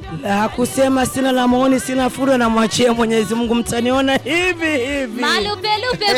La kusema sina la maoni, sina fursa, namwachia Mwenyezi Mungu, mtaniona hivi hivi. Malupelupe,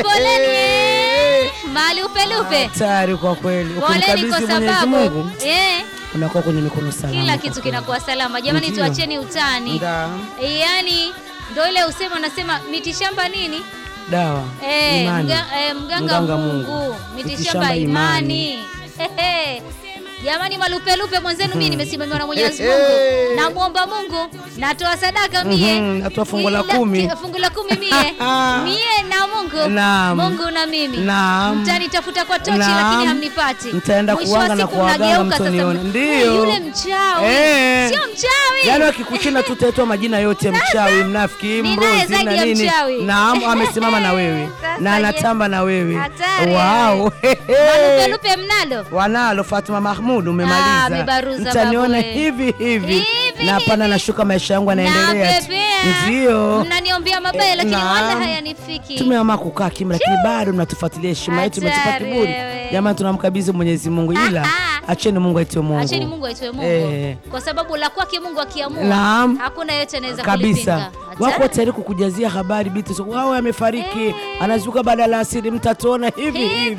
poleni malupelupe, Hatari kwa kweli, poleni ukimkabidhi kwa Mwenyezi sababu Mungu eh, unakuwa kwenye mikono salama. kila kwa kitu kweli. kinakuwa salama. Jamani, Ndiyo. tuacheni utani. Nda- Yaani ndo ile usema unasema mitishamba nini? dawa Eh, imani. mga, eh, mganga, Mganga Mungu, Mungu. mitishamba imani. Hehe. Jamani, malupelupe mwenzenu, mimi nimesimamiwa na Mwenyezi Mungu, namwomba Mungu, natoa sadaka mie, Mhm, natoa fungu la Ila- kumi. ki- fungu la kumi mie mie na Mungu, Naam. Mungu na mimi, Naam. mtanitafuta kwa tochi Naam. lakini hamnipati. Mtaenda Mwisho wa kuanga na siku kuwaganga mnageuka sasa, mtoniona. eh, Ndiyo. yule mchawi Eh. sio mchawi Yaani wakikuchina tu utaitwa majina yote, mchawi, mnafiki, Ni naye mrozi zaidi na ya nini. mchawi. Naam, amesimama na wewe Sasa na je. anatamba na wewe. Hatari. Wow. malupelupe mnalo Wanalo Fatuma Mahmud, Ah, umemaliza. amebaruza Mtaniona babu we. hivi hivi Hivi, na hapana, hivi. nashuka maisha yangu yanaendelea tu. Napepea. Ndio mnaniombea mabaya Eh, lakini naam. wala hayanifiki. tumeamua kukaa kimya, lakini bado mnatufuatilia. Heshima yetu imetupa Hatari kiburi. wewe. Jamani, tunamkabidhi Mwenyezi Mungu, ila Ah, acheni Mungu aitwe Mungu. Acheni Mungu aitwe Mungu Eh. kwa sababu la kwake Mungu akiamua Naam. hakuna yeyote anaweza kabisa kulipinga. wako Hatari. tayari kukujazia habari biti so, wao amefariki anazuka baada la asiri mtatuona hivi Hivi. hivi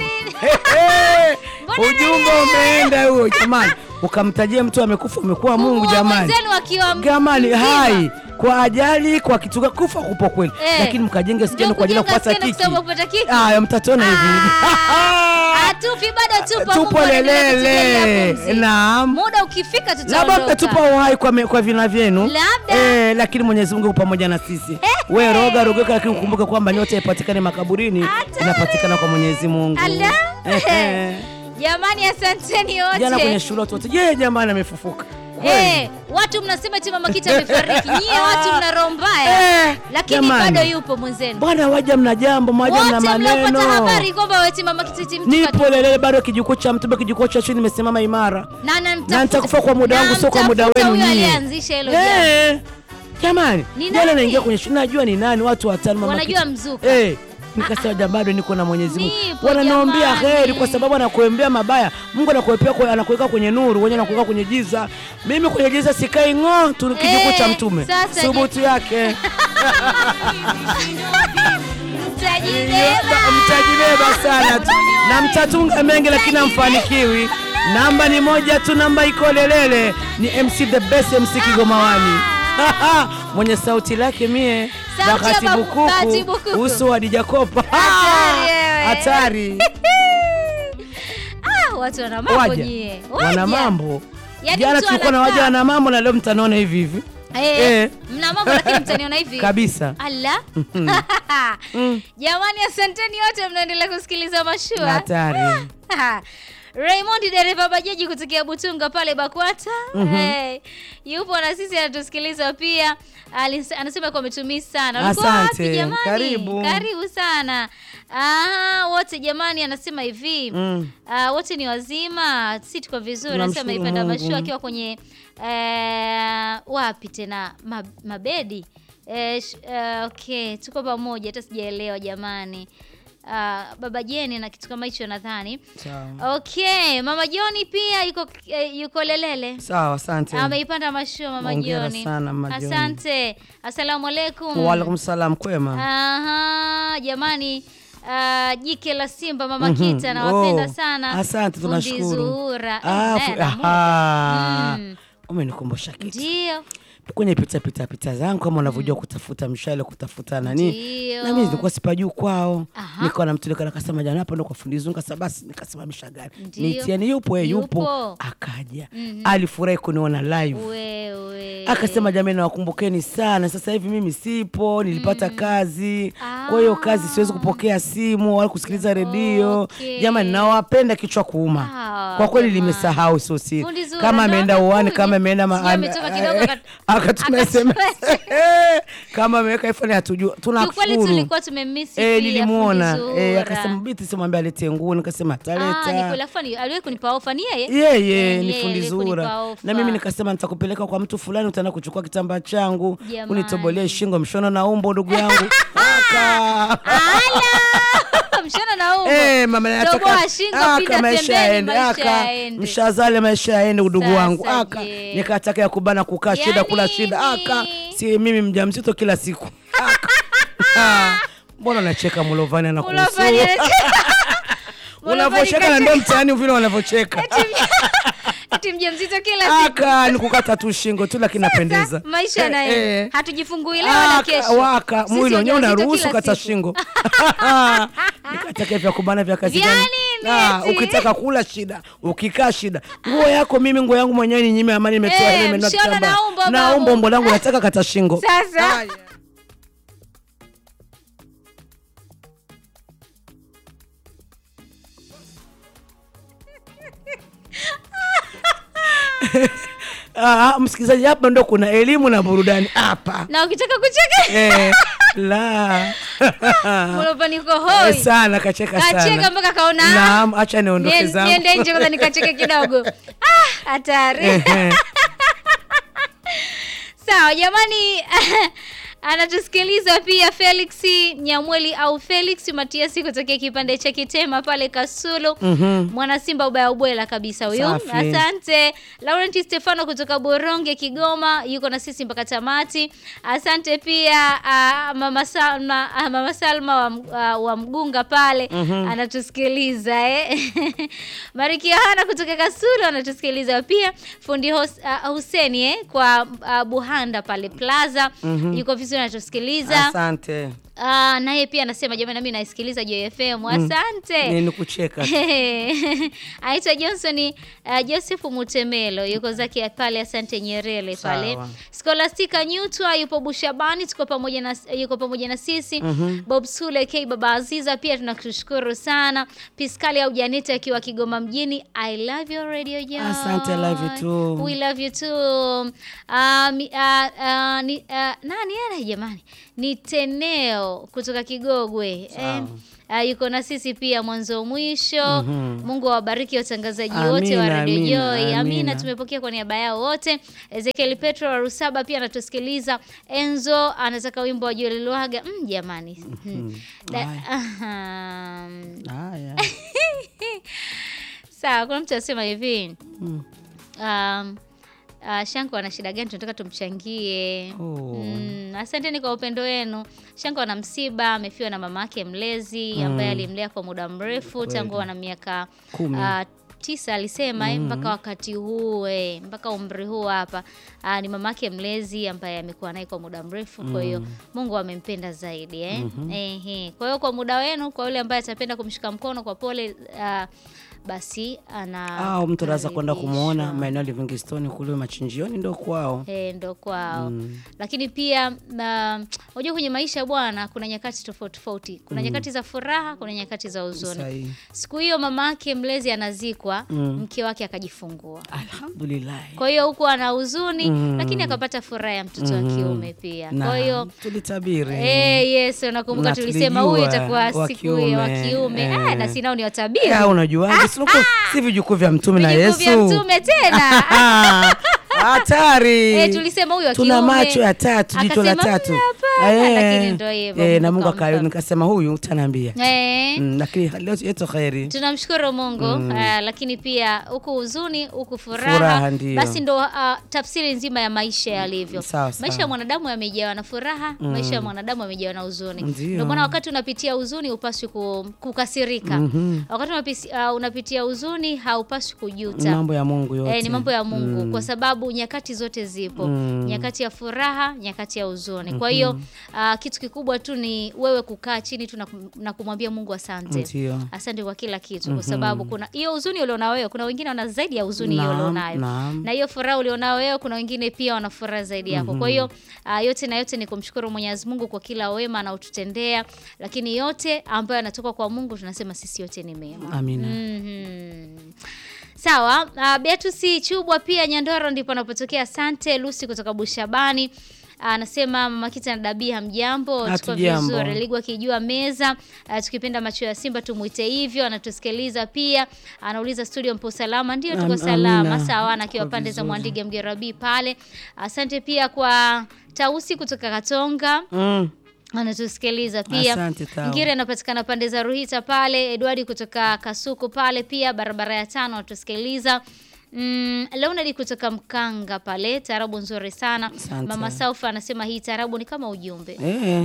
Hehe. Mbona ujumbe umeenda huo jamani ukamtajia mtu amekufa umekuwa Mungu Mungu wa jamani mwenzenu akiwa jamani mzima. hai kwa ajali kwa kitu ga- kufa kupo kweli Eh. lakini mkajenge skendo Ndio kwa ajili ya kujenga kupata skendo kiki kusema kupata kiki. haya mtatuona hivi hivi Ah, Hatufi bado tupo. tupo Mungu anaendelea kutujalia lelele pumzi. naam Muda ukifika labda tutaondoka. mtatupa uhai kwa, me- kwa vina vyenu Labda. eh, lakini Mwenyezi Mungu yupo pamoja na sisi. We roga rogeka, lakini ukumbuke kwamba nyota haipatikani makaburini, Hatari. inapatikana kwa Mwenyezi Mungu. Ala. Ehe. Jamani, asanteni wote. Jana kwenye shule watu wote, je, jamani amefufuka kweli? Eh, watu mnasema eti mama Kita amefariki. Nyie watu mna roho mbaya. Eh, Lakini jamani. bado yupo mwenzenu. Bwana waja mna jambo, mwaja mna Wote mliopata maneno. habari kwamba weti mama Kita eti mtu Nipo katu- lelele bado kijukuu cha mtumbe, kijukuu cha chini, nimesimama imara na na nitakufa kwa muda wangu, sio kwa muda namtafuta wenu huyo nyie. aliyeanzisha hilo jambo. Eh, jamani, Ni jana nani? naingia kwenye shule, najua ni nani, watu watano, mama Wanajua Kita. mzuka. Eh, nikasema ja bado niko na Mwenyezi Mungu. Nipo Wananiombea jamani. heri kwa sababu anakuombea mabaya. Mungu anakuepea kwa anakuweka kwenye nuru, wenyewe anakuweka kwenye giza. Mimi kwenye giza sikai ng'o, tu kijukuu cha Eh, mtume. sasa Thubutu yake. Mtajibeba. Mtajibeba sana tu. Na mtatunga mengi lakini hamfanikiwi. Namba ni moja tu, namba iko lelele. Ni MC the best MC Kigomawani. Mwenye sauti lake mie Sauti ya Bahati babu- Bahati Bukuku, Bukuku. uso wa Dija Kopa. Hatari wewe. Hatari. Ah, watu wana mambo Waja nyie. wana Waja. mambo. Yaani Jana mtu tulikuwa na anakaa- waja wana mambo na leo mtaniona hivi hivi Eh, Eh. mna mambo lakini mtaniona hivi kabisa. Ala. Mm. Jamani, asanteni wote mnaendelea kusikiliza mashua. Hatari. Raymond dereva bajaji kutokea Butunga pale Bakwata hey, yupo na sisi anatusikiliza pia. Alis- Anasema kwa umetumii sana. Ulikuwa Asante. wapi jamani? Karibu. Karibu sana. Ah, wote jamani, anasema hivi Mm. Ah, wote ni wazima, si tuko vizuri. Anasema Tunamshukuru ipenda Mungu. mashua akiwa kwenye eh, wapi tena Ma, mabedi eh, sh, eh, okay, tuko pamoja, hata sijaelewa jamani. Ah, baba Jeni na kitu kama hicho nadhani. Sawa. Okay, mama Joni pia yuko eh, yuko Lelele. Sawa, asante. Ameipanda mashua mama Hongera Joni. sana, Mama Joni. Asante. Asalamu alaikum. Waalaikum salam, kwema. Aha, jamani ah, jike la Simba mama Mhm. Kita nawapenda Oh, sana. asante, Fundi tunashukuru. Zuhura. Ah, Eh, fu- naye anamudu. aha. Mm. Umenikumbusha kitu. Ndio. Kwenye pita pita pita zangu kama unavyojua kutafuta mshale kutafuta nani. Ndio. Na mimi nilikuwa sipajui kwao. Aha. Nikawa namtulika nikasema jana hapo ndo kwa fundi zungu kasa basi nikasimamisha gari. Ndio. Nitiani yupo eh, yupo. Yupo. Akaja. Mhm. Alifurahi kuniona live. Wewe. Akasema jamani, nawakumbukeni sana. Sasa hivi mimi sipo, nilipata kazi, Ah. kwa hiyo kazi siwezi kupokea simu wala kusikiliza redio. Okay. Jamani, nawapenda kichwa kuuma. Ah, Kwa kweli jamani. limesahau, sio siri. Fundi Zuhura Kama ndo ameenda amekuja. uani, kama ameenda ma- Sijui ametoka kidogo akat- akatuma akatuma SMS kama ameweka ifani, hatujua. Kiukweli Tunashukuru. tulikuwa tumemisi Eh, pia nilimuona Fundi Zuhura. eh, akasema biti simwambia alete nguo, nikasema Ah, ni ataleta kweli afani aliwahi kunipa ofa ni yeye? yeye Eh, ni yeye fundi aliwahi kunipa Zuhura, ofa. na mimi nikasema nitakupeleka kwa mtu fulani, utaenda kuchukua kitambaa changu Jamani. unitobolee shingo, mshono na umbo, ndugu yangu Aka. Ala! mshana na umbo. Eh, mama nataka Toboa shingo, aka pinda maisha pembeni, yaende maisha aka yaende. mshazale maisha yaende udugu Sasa wangu aka je. nikataka ya kubana kukaa Ya shida kula nini? shida aka si mimi mjamzito kila siku aka Ah, mbona unacheka Mulovani anakuhusu Mulovani anacheka. unavyocheka na ndo mtaani vile wanavyocheka Ati mjamzito kila siku. aka ni kukata tu shingo tu lakini napendeza Maisha naye. Eh, eh. Hatujifungui leo wala Aka, kesho. waka Sisi mwili wenyewe wajawazito unaruhusu kila kata siku. shingo nikataka vya kubana vya kazi Vya gani? nini Ah, eti? ukitaka kula shida ukikaa shida nguo yako mimi nguo yangu mwenyewe ni nyime amani nimetoa Eh, ile nimenunua mshona kitambaa. na umbo, na babu. umbo umbo langu nataka kata shingo Sasa. Haya. Ah, msikilizaji hapa ndo kuna elimu na burudani hapa Na ukitaka kucheka eh, la Mulovani uko Eh, hoi. sana kacheka sana Kacheka mpaka kaona. ah, Naam, acha niondoke nien- zangu. Niende nje kwanza nikacheke kidogo. Ah, hatari. Ehe. Sawa jamani, anatusikiliza pia Felix Nyamweli au Felix Matiasi kutokea kipande cha Kitema pale Kasulu. Mhm. Mwana Simba ubaya ubwela kabisa huyu. Safi. Asante. Laurent Stefano kutoka Boronge Kigoma yuko na sisi mpaka tamati. Asante pia ah, mama Salma, ah, mama Salma wa, M- ah, wa Mgunga pale anatusikiliza eh. Mariki Yohana kutoka Kasulu anatusikiliza pia. Fundi Hos, ah, Huseni eh, kwa ah, Buhanda pale Plaza yuko vizuri anatusikiliza. asante Ah, naye pia anasema jamani, nami naisikiliza Joy FM. Asante. ni nikucheka tu. Aitwa Johnson uh, Joseph Mutemelo yuko zake pale Asante Nyerere pale. Sawa. Scholastica Nyutwa yupo Bushabani, tuko pamoja na yuko pamoja na sisi. Bob Sule K Baba Aziza pia tunakushukuru sana. Piskali au Janita akiwa Kigoma mjini. I love your radio Joy. Asante, I love you too. We love you too. Uh, mi, uh, uh, ni, uh, nani ana jamani? Ni Teneo kutoka Kigogwe. Eh, uh, yuko na sisi pia mwanzo mwisho. Mungu awabariki watangazaji wote wa Amina, Radio amina, Joy. Amina, amina. tumepokea kwa niaba yao wote. Ezekiel Petro wa Rusaba pia anatusikiliza. Enzo anataka wimbo wa Joel Lwaga. Mm, jamani. Da- Aha. Haya. Sawa, kuna mtu anasema hivi. Mm. Um, uh, Shanko ana shida gani? Tunataka tumchangie. Oh. Mm, asanteni kwa upendo wenu. Shanko ana msiba, amefiwa na mama yake mlezi ambaye alimlea kwa muda mrefu tangu ana miaka Kumi. uh, tisa alisema eh, mpaka wakati huu eh, mpaka umri huu hapa uh, ni mama yake mlezi ambaye amekuwa naye kwa muda mrefu. Kwa hiyo Mungu amempenda zaidi eh. Ehe. Kwa hiyo kwa muda wenu, kwa yule ambaye atapenda kumshika mkono kwa pole uh, basi ana au mtu anaweza kwenda kumwona karibishwa. maeneo ya Livingstone kule machinjioni ndo kwao Eh, ndo kwao lakini pia na- unajua kwenye maisha bwana kuna nyakati tofauti tofauti kuna nyakati za furaha kuna nyakati za huzuni Sahihi. siku hiyo mama yake mlezi anazikwa mke wake akajifungua alhamdulillah kwa hiyo huku ana huzuni lakini akapata furaha ya mtoto wa kiume pia Na, kwa hiyo tulitabiri Eh, yes, unakumbuka Na tulisema huyu tulijua itakuwa wa siku ya wa kiume, kiume. eh. Ah, na sinao ni watabiri. Ya, unajuaje si uko- si vijukuu vya mtume na Vijukuu vya Yesu mtume tena. Ah, hatari Eh, tulisema huyu wa tuna kiume. macho ya tatu jicho la Akasema, tatu "Mm, hapana," Eh, lakini ndo hivyo, eh, na Mungu Mungu kampa. akayo nikasema huyu utaniambia Eh. Mm, lakini leo yetu kheri tunamshukuru mungu ah, lakini pia huku huzuni huku furaha, Furaha, ndiyo. basi ndo ah, tafsiri nzima ya maisha yalivyo Sawa, sawa. maisha ya mwanadamu yamejawa na furaha maisha ya mwanadamu yamejawa na huzuni Ndiyo. ndio maana wakati unapitia huzuni upaswi ku, kukasirika wakati unapisi, ah, unapitia huzuni haupaswi kujuta mambo ya Mungu yote Eh, ni mambo ya Mungu kwa sababu nyakati zote zipo nyakati ya furaha, nyakati ya huzuni. Kwa hiyo ah, kitu kikubwa tu ni wewe kukaa chini tu na kum- na kumwambia Mungu asante. Ndio. Asante kwa kila kitu kwa sababu kuna hiyo huzuni ulionao wewe, kuna wengine wana zaidi ya huzuni hiyo Naam, ulionayo. naam. Na hiyo furaha ulionao wewe, kuna wengine pia wana furaha zaidi yako. Kwa hiyo ah, yote na yote ni kumshukuru Mwenyezi Mungu kwa kila wema anaotutendea, lakini yote ambayo yanatoka kwa Mungu tunasema sisi yote ni mema. amina Mhm. Sawa, uh, Beatrice Chubwa pia Nyandoro ndipo anapotokea. Asante Lucy kutoka Bushabani. Anasema mama Kita na Dabi hamjambo, tuko Hatujambo. vizuri. Ligwa akijua meza, uh, tukipenda macho ya Simba tumuite hivyo. Anatusikiliza pia, anauliza studio mpo salama? Ndio tuko Am- salama. amina. Sawa, na akiwa Tuko pande za vizuri. Mwandige Mgerabi pale. Asante pia kwa Tausi kutoka Katonga. mm. anatusikiliza pia. Asante, Tao. Ngire anapatikana pande za Ruhita pale, Edward kutoka Kasuku pale pia barabara ya tano anatusikiliza. Mm, Leonard kutoka Mkanga pale, tarabu nzuri sana. Asante. Mama Saufa anasema hii tarabu ni kama ujumbe.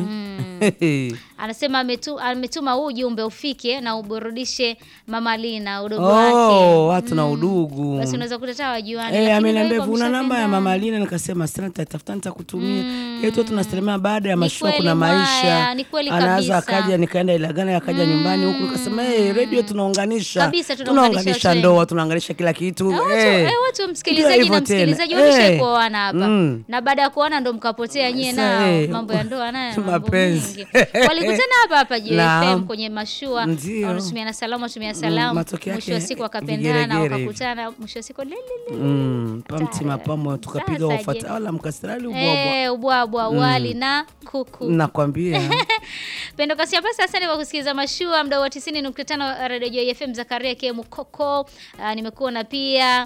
Eh. Anasema ametu, ametuma huu ujumbe ufike na uburudishe Mama Lina udogo wake. Oh, watu na udugu. Basi unaweza kutata wajuani. Eh, lakini ameniambia ndio hivyo, una namba ya mshapendana. mama Lina, nikasema sina, nitatafuta nitakutumia. Yetu tunasalimia baada ya Ni mashua, kweli kuna mwaya, maisha. ni kweli Anaweza kabisa. akaja, nikaenda Ilagana, akaja nyumbani huku, nikasema hey, radio tunaunganisha, Kabisa, tunaunganisha tunaunganisha watu ndoa, wengi. tunaunganisha kila kitu. Eh, watu, Eh. eh, watu Ndio msikilizaji hivyo na tena. msikilizaji Eh. wamesha kuoana hapa Mm. na baada ya kuoana ndo mkapotea nyie Sasa, nao eh, mambo ya ndoa nayo mambo mapenzi. mengi. walikutana hapa hapa JFM Naam. kwenye mashua Ndio. wanatumiana salamu watumia Mm, salamu matokeo mwisho wa yake siku wakapendana vigeregere hivi. wakakutana mwisho wa siku lelele Mm, pamtima pamo tukapiga Sasa je. wafata wala mkasirali ubwabwa. Eh, ubwabwa wali na kuku Nakwambia. Pendo Kasia Pasa, asante kwa kusikiliza mashua mdau wa 90.5 Radio Joy FM Zakaria K Mukoko. Uh, nimekuona pia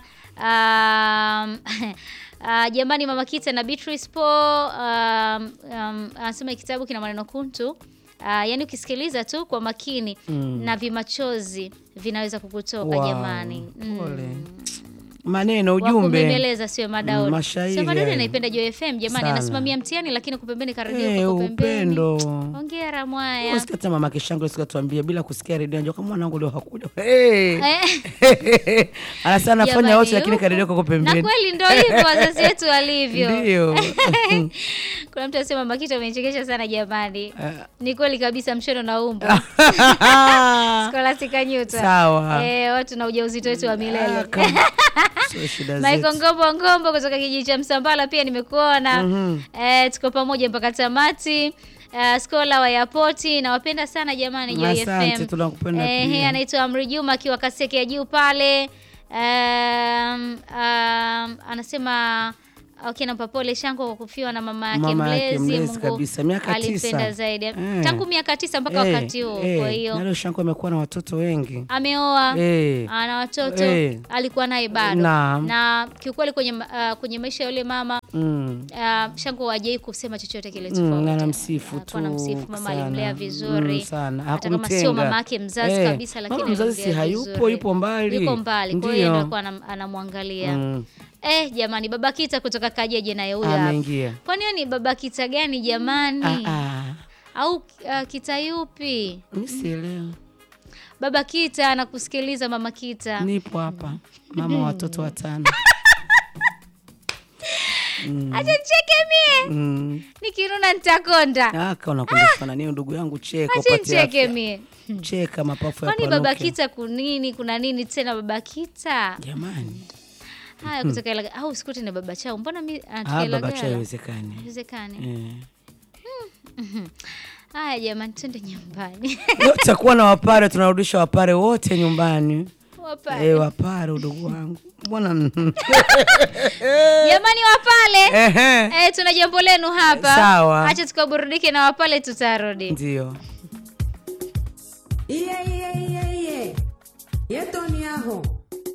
um, uh, jamani Mama Kita na Beatrice Po um, um, anasema kitabu kina maneno kuntu uh, yaani ukisikiliza tu kwa makini na vimachozi vinaweza kukutoka Wow, jamani. pole. Maneno ujumbe. Wakumbembeleza sio Madaudi. Mm, mashairi Sio Madaudi hayo. anaipenda Joy FM jamani, Sana. anasimamia mtihani lakini kupembeni karedio Eh, kwa pembeni. upendo. Hongera mwaya. Usikata mama kishango sikatuambia bila kusikia redio njoo kama mwanangu leo hakuja. Hey. Eh. Anasema anafanya Jamani, wote lakini huku. karedio kwa Na pembeni. kweli ndo hivyo wazazi wetu walivyo. Ndio. Kuna mtu anasema Makita umechekesha sana jamani. Eh. Ni kweli kabisa mshono na umbo. Scholastica Nyuta. Sawa. Eh, watu na ujauzito wetu wa Ah, milele. kama- Sio shida Michael zetu. Ngombo Ngombo kutoka kijiji cha Msambala pia nimekuona. Eh, tuko pamoja mpaka tamati. Uh, skola wa yapoti nawapenda sana jamani Joy Asante, FM. tunakupenda Eh, pia. he, anaitwa Amri Juma akiwa Kaseke ya juu pale. Um, um, anasema okay, nampa pole Shango kwa kufiwa na mama yake Mama yake mlezi. mlezi Mungu kabisa, miaka alimpenda tisa. zaidi Eh. tangu miaka tisa mpaka Eh, wakati huo. eh, Kwa hiyo na leo Shanko amekuwa na watoto wengi. ameoa Eh. ana watoto Eh. alikuwa naye bado Naam. na kiukweli kwenye, uh, kwenye maisha ya yule mama Mm. uh, Shango hajai kusema chochote kile Mm, tofauti. anamsifu Alikuwa tu anamsifu mama sana. alimlea vizuri Mm, sana. hata kama sio Hakumtenga. mama yake mzazi Eh, kabisa lakini mama mzazi si alimlea hayupo, vizuri. yupo mbali. yuko mbali kwa hiyo Ndio. ndio alikuwa anam- anamwangalia Mm. eh jamani baba kita kutoka kajeje naye huyo hapa Ameingia. kwani hiyo ni baba kita gani jamani Ah, ah. au uh, kita yupi Mimi sielewi. baba kita anakusikiliza mama kita Nipo hapa. Mama wa watoto watano. acha nicheke mie Mm. nikiruna nitakonda Aka unakundishana nini ndugu yangu cheka acha upate nicheke afya. mie Cheka mapafu kwani yapanuke. baba kita kunini kuna nini tena baba kita Jamani. haya kutoka Ilaga au sikuti na baba chao mbona mi Ah, anatoka baba Ilagala? cha haiwezekani. Haiwezekani. Eh. haya jamani twende nyumbani Leo tutakuwa na wapare tunarudisha wapare wote nyumbani. Wapa- Eh, wapare udugu wangu. Mbona jamani wapale Ehe. Eh, tuna jambo lenu hapa Sawa. acha tukaburudike na wapale tutarudi Ndio. iye iye iye iye yetoni aho